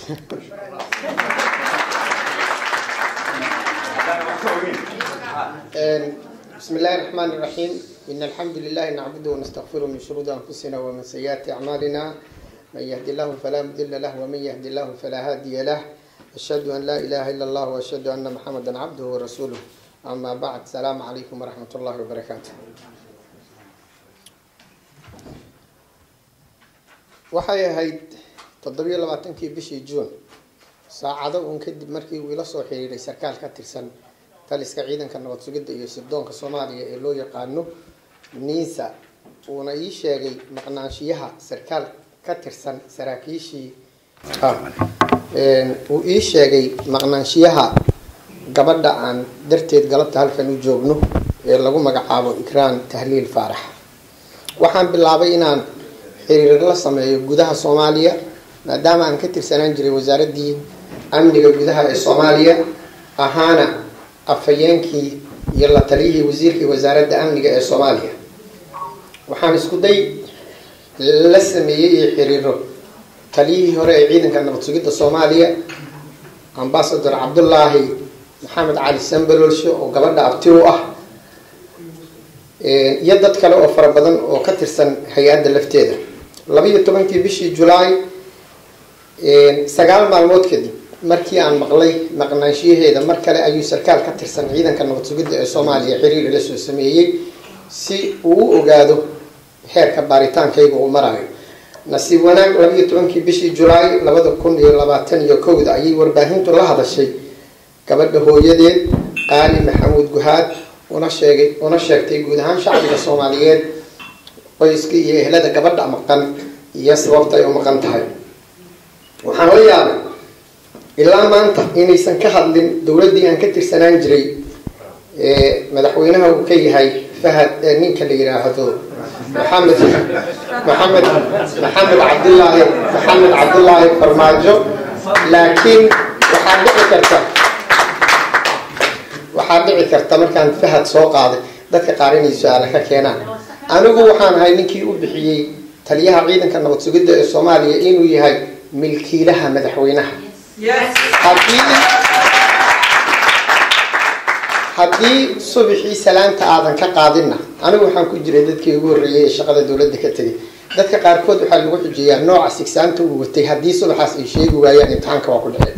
بسم الله الرحمن الرحيم إن الحمد لله نعبده ونستغفره من شرور أنفسنا ومن سيئات أعمالنا من يهد الله فلا مضل له ومن يهد الله فلا هادي له أشهد أن لا إله إلا الله وأشهد أن محمدا عبده ورسوله أما بعد السلام عليكم ورحمة الله وبركاته waxay ahayd toddobiyo labaatankii bishii juun saacado uun kadib markii uu ila soo xiriiray sarkaal ka tirsan taliska ciidanka nabad sugidda iyo sirdoonka soomaaliya ee loo yaqaano niisa uuna ii sheegay maqnaanshiyaha sarkaal ka tirsan saraakiishii uu ii sheegay maqnaanshiyaha gabadha aan darteed galabta halkan u joogno ee lagu magacaabo ikraan tahliil faarax waxaan bilaabay inaan xiriir la sameeyo gudaha soomaaliya maadaama aan ka tirsanaan jiray wasaaraddii amniga gudaha ee soomaaliya ahaana afhayeenkii iyo la taliyihii wasiirkii wasaaradda amniga ee soomaaliya waxaan isku day la sameeyey iyo xiriiro taliyihii hore ee ciidanka nabad sugidda soomaaliya ambasador cabdullaahi maxamed cali sambalolsho oo gabadha abti u ah iyo dad kale oo fara badan oo ka tirsan hay-adda lafteeda labiiyo tobankii bishii julaay sagaal maalmood kadib markii aan maqlay maqnaanshiyaheeda mar kale ayuu sarkaal ka tirsan ciidanka nabad sugidda ee soomaaliya xiriir ila soo sameeyey si uu u ogaado heerka baaritaankayga uu marayo nasiib wanaag labiiyo tobankii bishii julaay labada kun iyo labaatan iyo kowda ayay warbaahintu la hadashay gabadha hooyadeed qaali maxamuud guhaad una sheegay una sheegtay guud ahaan shacbiga soomaaliyeed qoyska iyo ehlada gabadha maqan iyo sababta ay u maqan tahay waxaan la yaabay ilaa maanta inaysan ka hadlin dowladdii aan ka tirsanaan jiray madaxweynaha uu ka yahay fahad ninka la yidhaahdo maxamed maxamed maxamed cabdullaahi maxamed cabdullaahi farmaajo laakiin waxaa dhici karta waxaa dhici karta markaan fahad soo qaaday dadka qaar inay su-aala ka keenaan anigu waxaan ahay ninkii u bixiyey taliyaha ciidanka nabad sugidda ee soomaaliya inuu yahay milkiilaha madaxweynaha haddii haddii subaxii salaanta aadan ka qaadinna anigu waxaan ku jiray dadkii ugu horreeyay ee shaqada dowladda ka tegay dadka qaarkood waxaa lagu xujeeyaa nooca sigsaanta uu watay haddii subaxaas ay sheegi waayaan imtixaanka waa ku dhaceen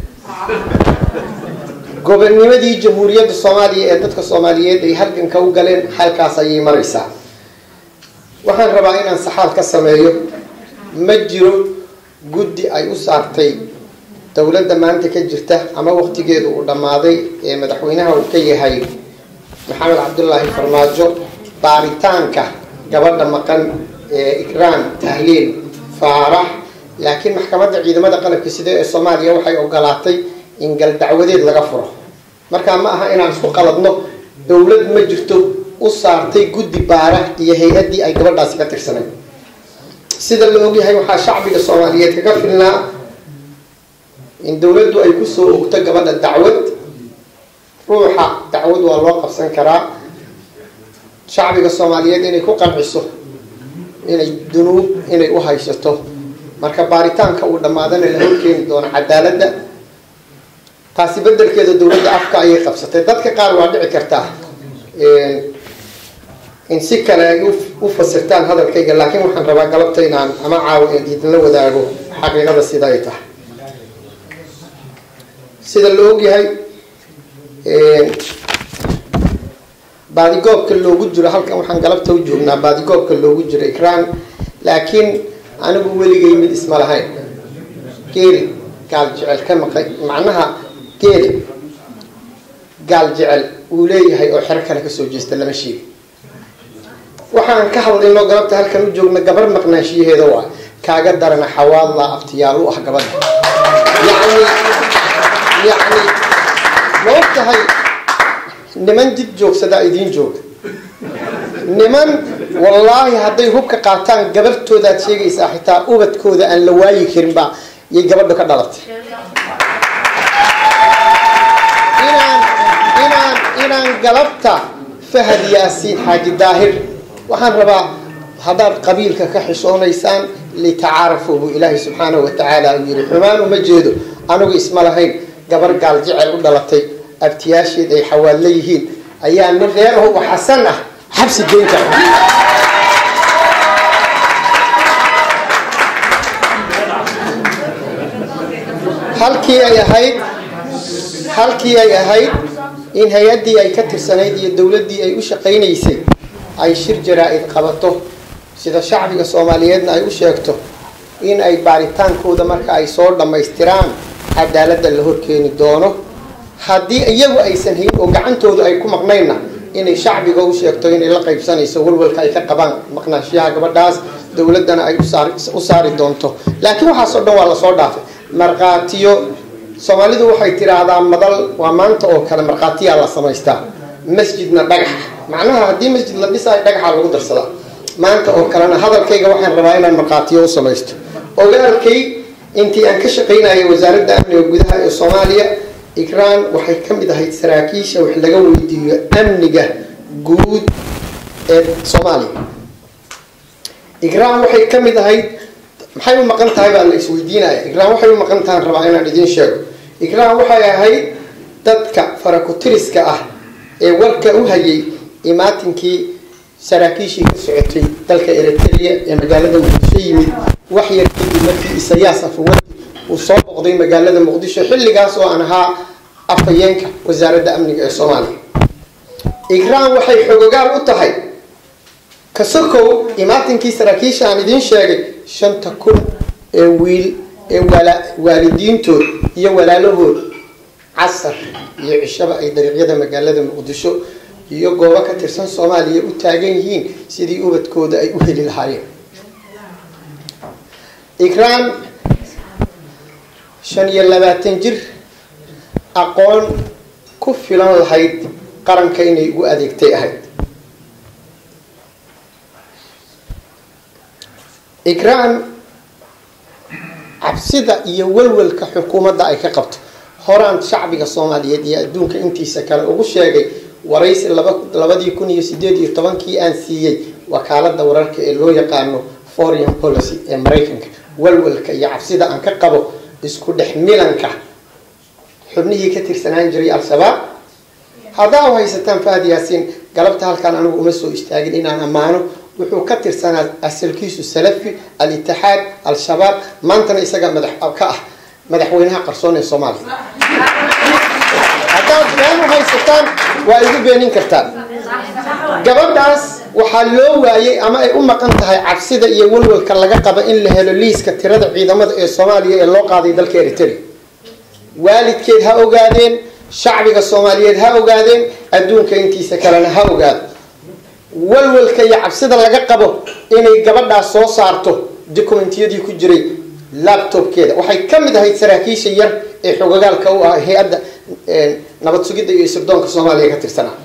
gobonnimadii jamhuuriyadda soomaaliya ee dadka soomaaliyeed ay halganka u galeen halkaas ayay maraysaa waxaan rabaa inaan saxaal ka sameeyo ma jiro guddi ay u saartay dowladda maanta ka jirta ama waqtigeedu uu dhammaaday ee madaxweynaha uu ka yahay maxamed cabdullaahi farmaajo baaritaanka gabadha maqan ee ikraan tahliil faarax laakiin maxkamadda ciidamada qalabka sida ee soomaaliya waxay ogolaatay in gal dacwadeed laga furo markaa ma aha inaan isku qaladno dowlad ma jirto u saartay guddi baara iyo hay-addii ay gabadhaasi ka tirsanayd sida la ogyahay waxaa shacbiga soomaaliyeed kaga filnaa in dowladdu ay kusoo ogto gabadha dacwad ruuxa dacwad waa loo qabsan karaa shacbiga soomaaliyeed inay ku qanciso inay dunuub inay u haysato marka baaritaanka uu dhammaadana la horkeeni doono cadaaladda taasi bedelkeeda dowladda afka ayay qabsatay dadka qaar waa dhici kartaa in si kale ay u fasirtaan hadalkayga laakiin waxaan rabaa galabta inaan ama caawa idinla wadaago xaqiiqada sida ay tahay sida la ogyahay baadigoobka loogu jiro halkan waxaan galabta u joognaa baadigoobka loogu jiro ikraan laakiin anigu weligay mid isma lahayn geeli gaal jecel ka maqay macnaha geeli gaal jecel uu leeyahay oo xero kale kasoo jeesta lama sheegi waxaan ka hadlayno galabta halkan u joogna gabar maqnaanshiyaheeda waa kaaga darana xawaadla abtiyaal u ah gabadha yani yani ma og tahay niman dib joogsadaa idiin jooga niman wallaahi hadday hubka qaataan gabartoodaad sheegaysaa xitaa ubadkooda aan la waayi karin baa yay gabadha ka dhalatay inaan inaan inaan galabta fahad yaasiin xaaji daahir waxaan rabaa haddaad qabiilka ka xishoonaysaan litacaarafuu buu ilaahay subxaanahu watacaala uu yihi xumaan uma jeedo anigu isma lahayn gabar gaal jecel u dhalatay abtiyaasheed ay xawaadla yihiin ayaa nin reeraho u xasan ah xabsi geyn kara halkii ay ahayd halkii ay ahayd in hay-addii ay ka tirsanayd iyo dowladdii ay u shaqaynaysay ay shir jaraa-id qabato sida shacbiga soomaaliyeedna ay u sheegto in ay baaritaankooda marka ay soo dhammaystiraan cadaaladda la horkeeni doono haddii iyagu aysan hayn oo gacantoodu ay ku maqnaynna inay shacbiga u sheegto inay la qaybsanayso walwalka ay ka qabaan maqnaashiyaha gabadhaas dowladdana ay u saari doonto laakiin waxaasoo dhan waa lasoo dhaafay markhaatiyo soomaalidu waxay tiraahdaa madal waa maanta oo kale markhaatiyaa la samaystaa masjidna dhagax macnaha haddii masjid la dhisaayo dhagaxa lagu darsadaa maanta oo kalena hadalkayga waxaan rabaa inaan markhaatiyo u samaysto ogaalkay intii aan ka shaqaynayay wasaaradda amniga gudaha ee soomaaliya ikraan waxay ka mid ahayd saraakiisha wax laga weydiiyo amniga guud ee soomaaliya ikraan waxay ka mid ahayd maxay u maqan tahay baa la isweydiinaya ikraan waxay u maqan tahan rabaa inaan idiin sheego ikraan waxay ahayd dadka farakutiriska ah ee warka u hayay imaatinkii saraakiishii ka socotay dalka eritrea ee magaalada muqdisho yimid wax yar kadib markii isayaas afawadi uu soo boqday magaalada muqdisho xilligaas oo aan ahaa afhayeenka wasaaradda amniga ee soomaaliya ikraan waxay xogogaal u tahay kasokow imaatinkii saraakiisha aan idiin sheegay shanta kun ee wiil ee waalidiintood iyo walaalahood casar iyo cishaba ay dariiqyada magaalada muqdisho iyo goobo ka tirsan soomaaliya u taagan yihiin sidii ubadkooda ay u heli lahaayeen ikraan shan iyo labaatan jir aqoon ku filan lahayd qaranka inay ugu adeegtay ahayd ikraan cabsida iyo walwalka xukuumadda ay ka qabto horaan shacbiga soomaaliyeed iyo adduunka intiisa kale ugu sheegay waraysi labadii kun iyo sideed iyo tobankii aan siiyey wakaalada wararka ee loo yaqaano foreign policy ee maraykanka walwalka iyo cabsida aan ka qabo isku dhex milanka xubnihii ka tirsanaan jiray al-shabaab haddaa u haysataan fahad yaasiin galabta halkaan anigu uma soo istaagin inaan ammaano wuxuu ka tirsanaa asalkiisu salafi al-itixaad al-shabaab maantana isaga madax ka ah madaxweynaha qarsoon ee soomaaliya haddaad been u haysataan waa igu beenin kartaan gabadhaas waxaa loo waayay ama ay u maqan tahay cabsida iyo walwalka laga qaba in la helo liiska tirada ciidamada ee soomaaliya ee loo qaaday dalka eritrea waalidkeed ha ogaadeen shacbiga soomaaliyeed ha ogaadeen adduunka intiisa kalena ha ogaado walwalka iyo cabsida laga qabo inay gabadhaas soo saarto documentiyadii ku jiray labtobkeeda waxay ka mid ahayd saraakiisha yar ee xogogaalka u ah hay-adda nabad sugidda iyo sirdoonka soomaaliya ka tirsanaa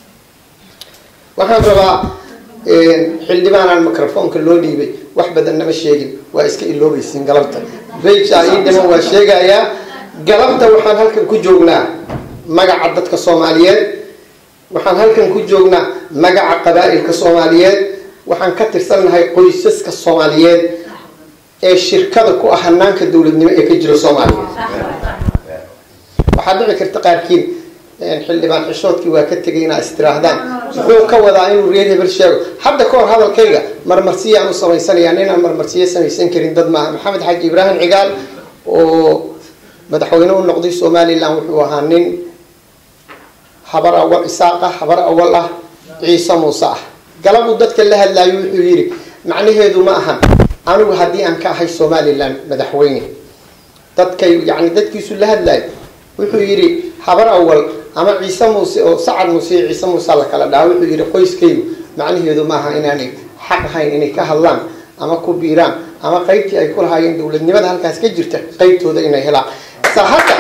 waxaan rabaa xildhibaanaan microfoonka loo dhiibay wax badan nama sheegin waa iska iloobaysiin galabta beyja ii dhiman waa sheegayaa galabta waxaan halkan ku joognaa magaca dadka soomaaliyeed waxaan halkan ku joognaa magaca qabaa-ilka soomaaliyeed waxaan ka tirsannahay qoysaska soomaaliyeed ee shirkada ku ah hanaanka dowladnimo ee ka jira soomaaliya waxaa dhici karta qaarkiin xildhibaan xishoodkii waa ka tegay inaa istiraahdaan muxuu ka wadaa inuu reer hebel sheego hadda ka hor hadalkayga marmarsiyaan u samaysanayaa ninaan marmarsiyo samaysan karin dad maaha maxamed xaaji ibraahim cigaal oo madaxweyne u noqday somalilan wuxuu ahaa nin habar awal isaaq ah habar awal ah ciise muuse ah galabuu dadka la hadlaayo wuxuu yidhi macnaheedu ma ahan anigu haddii aan ka ahay somalilan madaxweyne dadkay yani dadkiisu la hadlaayo wuxuu yidhi habar awal ama ciise muuse oo sacad muuse iyo ciise muuse la kala dhaha wuxuu yidhi qoyskaygu macnaheedu maaha inaanay xaq ahayn inay ka hadlaan ama ku biiraan ama qaybtii ay ku lahaayeen dowladnimada halkaas ka jirta qaybtooda inay helaan sa hadda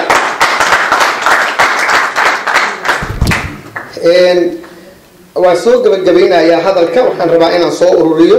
waan soo gabagabeynayaa hadalka waxaan rabaa inaan soo ururiyo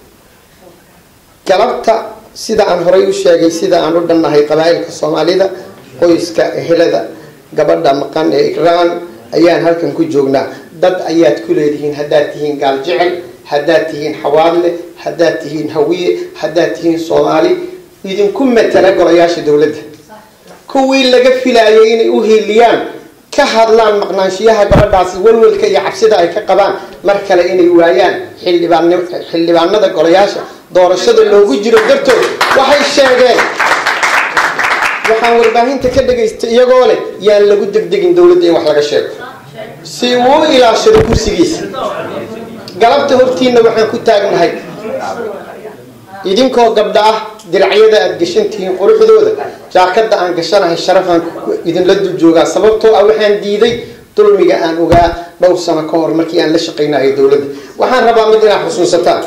galabta sida aan horay u sheegay sida aan u dhannahay qabaa-ilka soomaalida qoyska ehelada gabadha maqan ee ikraan ayaan halkan ku joognaa dad ayaad ku leedihiin haddaad tihiin gaal jecel haddaad tihiin xawaadle haddaad tihiin hawiye haddaad tihiin soomaali idinku matala golayaasha dowladda kuwii laga filaayay inay u hiiliyaan ka hadlaan maqnaanshiyaha gabadhaasi welwelka iyo cabsida ay ka qabaan mar kale inay waayaan xildhibaan xildhibaanada golayaasha doorashada loogu jiro dartood waxay sheegeen waxaan warbaahinta ka dhagaystay iyagoo leh yaan lagu degdegin dowladda in wax laga sheego si uu ilaashado kursigiisa galabta hortiina waxaan ku taagnahay idinkoo gabdha ah diracyada aada gashantihiin quruxdooda jaakada aan gashanahay sharafaan idinla dul joogaa sababtoo ah waxaan diiday dulmiga aan ogaa dhowr sano ka hor markii aan la shaqaynayo dowladda waxaan rabaa mid inaad xusuusataan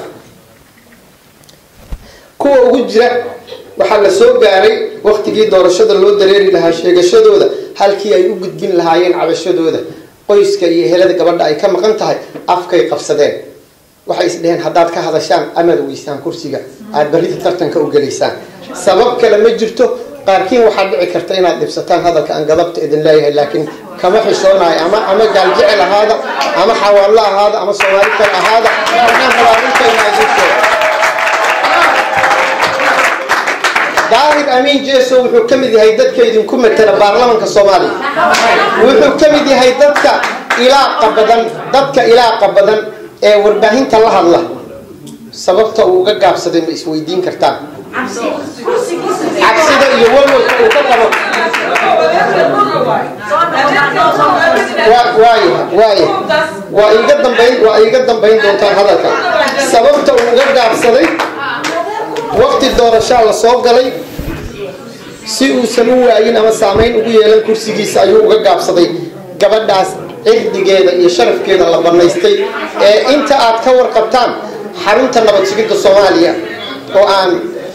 kuwa ugu jira waxaa la soo gaaray waktigii doorashada loo dareeri lahaa sheegashadooda halkii ay u gudbin lahaayeen cabashadooda qoyska iyo helada gabadha ay ka maqan tahay afkay qabsadeen waxay isdheheen haddaad ka hadashaan amaad weysaan kursiga aada barrida tartanka u gelaysaan sabab kale ma jirto qaarkiin waxaad dhici karta inaad dhibsataan hadalka aan gadabta idin leeyahay laakiin kama xishoonayo ama ama gaaljecel ahaada ama xawaallo ahaada ama soomaali kale ahaada waxaan rabaa intayna idin sheego daahir amiin jeso wuxuu ka mid yahay dadka idinku matela baarlamanka soomaaliya wuxuu ka mid yahay dadka ilaaqa badan dadka ilaaqa badan ee warbaahinta la hadla sababta uu uga gaabsaday ma isweydiin kartaan cabsida iyo walwalka uu ka qabo waay waay waa iga dambayn waa iga dambayn doontaan hadalka sababta uu uga gaabsaday waqti doorashaa la soo galay si uusan u waayin ama saameyn ugu yeelan kursigiisa ayuu uga gaabsaday gabadhaas cirdigeeda iyo sharafkeeda la banaystay ee inta aad ka warqabtaan xarunta nabad sugidda soomaaliya oo aan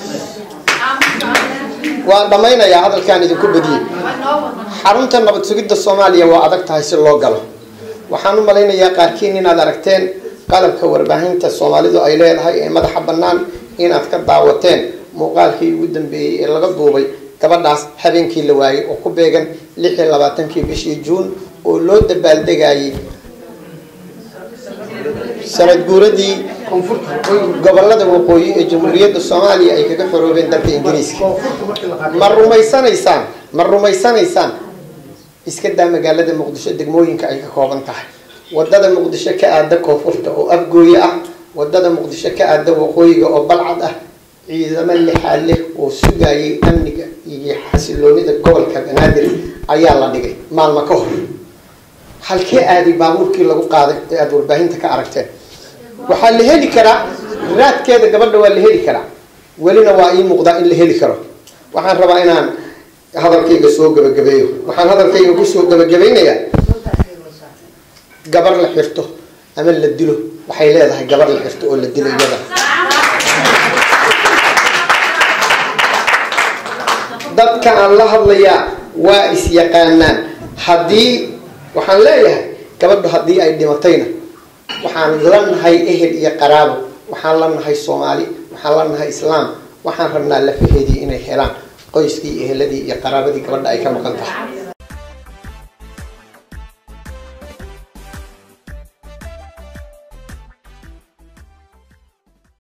waan dhammaynayaa hadalkaan idinku badiyey xarunta nabad sugidda soomaaliya waa adag tahay si loo galo waxaan u malaynayaa qaarkiin inaad aragteen qalabka warbaahinta soomaalidu ay leedahay ee madaxa bannaan inaad ka daawateen muuqaalkii ugu dambeeyey ee laga duubay gabadhaas habeenkii la waayay oo ku beegan lix iyo labaatankii bishii juun oo loo dabaaldegayay sanad guuradii gobolada waqooyi ee jamhuuriyadda soomaaliya ay kaga xoroobeen dalka ingiriiska ma rumaysanaysaan ma rumaysanaysaan iska daa magaalada muqdisho degmooyinka ay ka kooban tahay wadada muqdisho ka aada koonfurta oo afgooye ah wadada muqdisho ka aada waqooyiga oo balcad ah ciidamo lixaa leh oo sugayay amniga iyo xasiloonida gobolka banaadir ayaa la dhigay maalmo ka hor halkee aaday baabuurkii lagu qaaday ee aada warbaahinta ka aragteen waxaa la heli karaa raadkeeda gabadha waa la heli karaa welina waa ii muuqdaa in la heli karo waxaan rabaa inaan hadalkayga soo gabagabeeyo waxaan hadalkayga kusoo gabagabaynayaa gabar la xirto ama la dilo waxay leedahay gabar la xirto oo la dilo iyada dadka aan la hadlayaa waa is-yaqaanaan haddii waxaan leeyahay gabadhu haddii ay dhimatayna waxaan la nahay ehel iyo qaraabo waxaan la nahay soomaali waxaan la nahay islaam waxaan rabnaa lafaheedii inay helaan qoyskii eheladii iyo qaraabadii gabadha ay ka maqan tahay